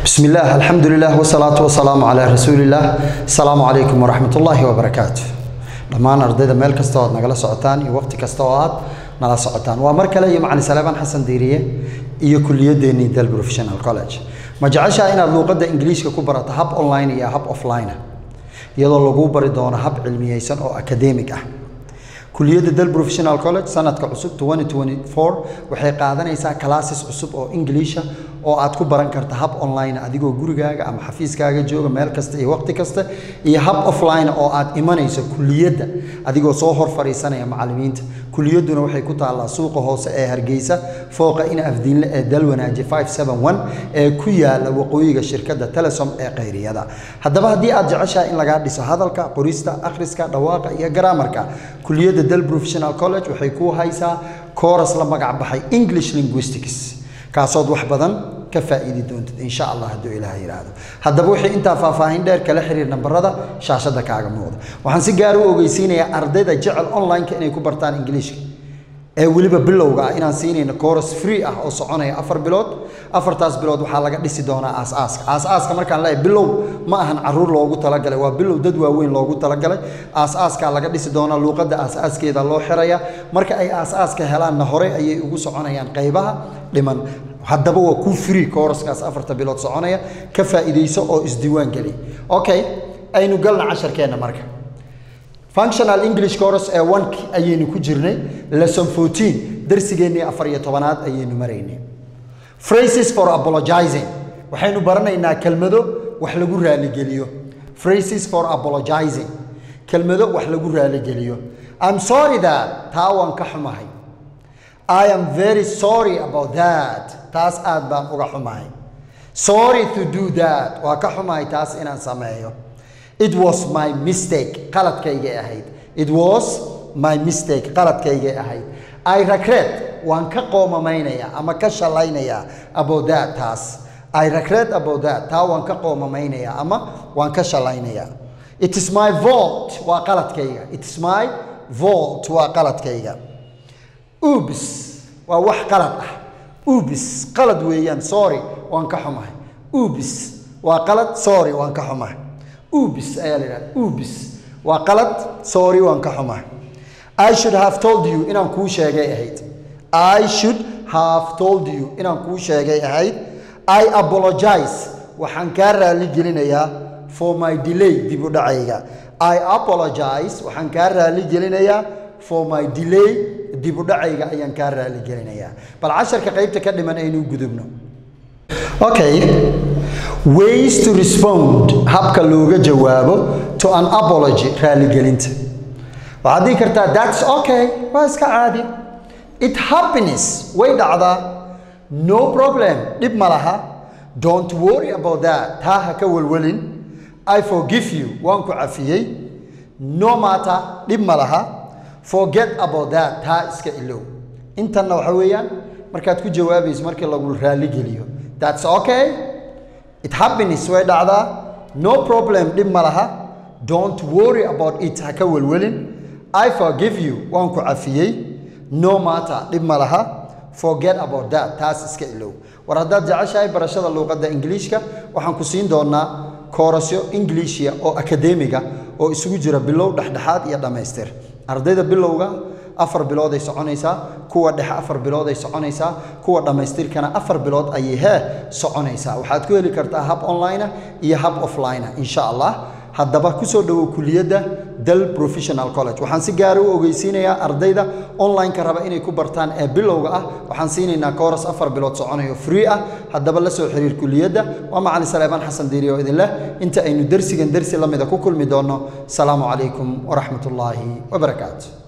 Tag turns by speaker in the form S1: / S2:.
S1: بسم الله الحمد لله والصلاة والسلام على رسول الله السلام عليكم ورحمة الله وبركاته dhammaan ardayda meel kasta oo aad nagala socotaan iyo waqti kasta oo aad nala socotaan waa mar kale iyo macalin salaamaan xasan diiriye iyo kuliyadeennii del professional college ma jeceshaa inaad luuqadda ingiliishka ku barato hab online iyo hab offline ah iyadoo lagu bari doono hab cilmiyeysan oo academic ah kuliyadda del professional college sanadka cusub 2024 waxay qaadanaysaa classes cusub oo ingiliisha oo aad ku baran karta hab online adigoo gurigaaga ama xafiiskaaga jooga meel kasta iyo waqti kasta iyo hab offline oo aad imanayso kuliyadda adigoo soo hor fadhiisanaya macallimiinta kuliyadduna waxay ku taallaa suuqa hoose ee hargeysa fooqa ina afdiinle ee dalwanaaji 571 ee ku yaala waqooyiga shirkadda telesom ee khayriyada haddaba haddii aad jeceshahay in lagaa dhiso hadalka qorista akhriska dhawaaqa iyo garaamarka kuliyadda del professional college waxay ku haysaa kooras la magac baxay english linguistics kaasood wax badan ka faa'iidi doontid insha allah hadduu ilaah yidhaahdo haddaba wixii intaa faahfaahin dheer kala xiriir nambarada shaashadda kaaga muuqda waxaan si gaar u ogeysiinayaa ardayda jecel online-ka inay ku bartaan ingiliishka ee weliba bilowga ah inaan siinayno course free ah oo soconaya afar bilood afartaas bilood waxaa laga dhisi doonaa aas-aaska aas-aaska markaan leeyahay bilow ma ahan caruur loogu talagalay waa bilow dad waaweyn loogu talagalay aas-aaskaa laga dhisi doonaa luuqadda aas-aaskeeda loo xiraya marka ay aas-aaska helaanna hore ayay ugu soconayaan qaybaha dhiman haddaba waa ku free kooraskaas afarta bilood soconaya ka faa'iidayso oo isdiiwaan geli okay aynu galna casharkeenna marka functional english course ee one ayaynu ku jirnay lesson 14 darsigeennii afar iyo tobanaad ayaynu maraynay phrases for apologizing waxaynu baranaynaa kelmado wax lagu raaligeliyo phrases for apologizing kelmado wax lagu raaligeliyo i'm sorry that taa waan ka xumahay i am very sorry about that taas aad baan uga xumahay sorry to do that waa ka xumahay taas inaan sameeyo it was my mistake qaladkaygay ahayd it was my mistake qaladkaygay ahayd i regret waan ka qoomamaynaya ama ka shalaynayaa about that taas i regret about that taa waan ka qoomamaynaya ama waan ka shalaynayaa it is my fault waa qaladkayga it is my fault waa qaladkayga ubs waa wax qalad ah ubs qalad weeyaan sorry waan ka xumahay ubs waa qalad sorry waan ka xumahay ubs ayaa la yidhahda ubs waa qalad sorry waan ka xumahay i should have told you inaan kuu sheegay ahayd i should have told you inaan kuu sheegay ahayd i apologize waxaan kaa raali gelinayaa for my delay dib u dhacayga i apologize waxaan kaa raali gelinayaa for my delay dib u dhacayga ayaan kaa raali gelinayaa bal casharka qaybta ka dhiman aynu gudubno okay ways to respond habka looga jawaabo to an apology raaligelinta waxaad dhihi kartaa that's okay waa iska caadi it happiness way dhacdaa no problem dhib ma laha don't worry about that taa ha ka walwalin i forgive you waan ku cafiyey no matter dhib ma laha forget about that taa iska ilow intanna waxa weeyaan markaad ku jawaabayso markii lagu raaligeliyo that's okay it happiness way dhacdaa no problem dhib ma laha don't worry about it ha ka welwelin i forgive you waan ku cafiyey no matter dhib ma laha forget about that taas iska ilow war haddaad jeceshahay barashada luuqadda ingiliishka waxaan ku siin doonaa koorasyo ingiliishia oo akademiga oo isugu jira bilow dhexdhexaad iyo dhammaystir ardayda bilowga afar bilood ay soconaysaa kuwa dhexe afar bilood ay soconaysaa kuwa dhammaystirkana afar bilood ayay hee soconaysaa waxaad ku heli kartaa hab online iyo hab offline insha allah haddaba kusoo dhowow kuliyadda del professional college waxaan si gaara u ogeysiinayaa ardayda online-ka raba inay ku bartaan ee bilowga ah waxaan siinaynaa kooras afar bilood soconayo free ah haddaba la soo xiriir kuliyadda waa macalin saleebaan xasan diiri oo idin leh inta aynu dersigan dersi la mida ku kulmi doonno asalaamu calaykum waraxmat ullaahi wabarakaatu